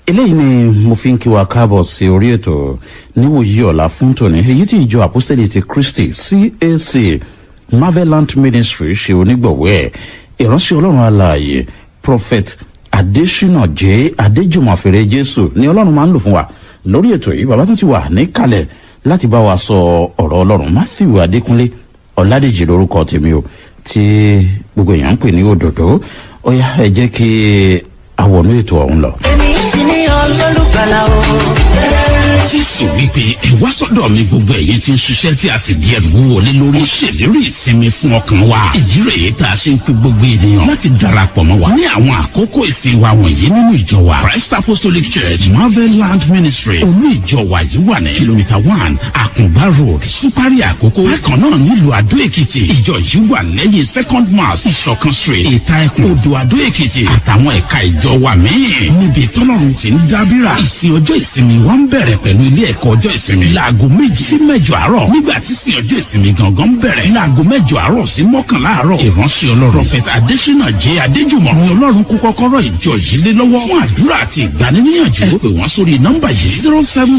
eléyìí ni mo fi ń kí wa káàbọ̀ sí orí ètò níwòyí ọ̀la fún tòní èyí tí ìjọ àpọ́sítẹ́lì ti kristi cac marvelant ministry ṣe onígbọ̀wọ́ ẹ̀ ìránṣẹ́ ọlọ́run alààyè prophet adesina j adéjùmọ̀fẹ́rẹ́ jésù ni ọlọ́run máa ń lò fún wa lórí ètò yìí bàbá tún ti wà níkàlẹ̀ láti bá wa sọ ọ̀rọ̀ ọlọ́run matthew adékúnlé ọ̀làdèjì lórúkọ tèmi o tí gbogbo èèyàn ń pè ní òdòdó ó yá ẹ jẹ́ kí àwọnú ètò ọ̀hún lọ. èmi ti ní olólùgbàlà o. jésù wípé ẹ wá sọdọ mi gbogbo ẹyin tí ń ṣiṣẹ tí a sì di ẹrù wọlé lórí. ó ṣèlérí ìsinmi fún ọkàn wa. ìdí rẹ̀ yìí tá a ṣe ń pe gbogbo ènìyàn láti darapọ̀ mọ́ wa. ní àwọn àkókò ìsìn wa wọ̀nyí nínú ìjọ wa. christ apostolic church marvel land ministry olú ìjọ wa yìí wà ní. kìlómítà one àkùngbá road supari àkókò. bákan náà nílùú àdó èkìtì ìjọ yìí wà lẹ́yìn second mass ìṣọ̀kan street ìta ẹkùn odò àdó èkìtì àtàwọn ẹ̀ka ìjọ wa míì. níbi tọ́lọ́run ti ń dábìrà. ìsìn ọjọ́ ìsinmi wa ń bẹ̀rẹ̀ pẹ̀lú ilé ẹ̀kọ́ ọjọ́ ìsinmi. láago méjì sí mẹ́jọ àárọ̀. nígbà tí sin ọjọ́ ìsinmi gangan bẹ̀rẹ̀. láago mẹ́jọ àárọ̀ sí mọ́kànlá àárọ̀. ìránṣẹ́ ọlọ́run. prophet adesina jẹ́ adéjùmọ̀. ni ọlọ́run kó kọ́kọ́rọ́ ìjọ yìí lé lọ́wọ́. fún àdúrà àti ìgbaniníyànjú. ẹ pè wọ́n sórí nọ́mbà yìí. zero seven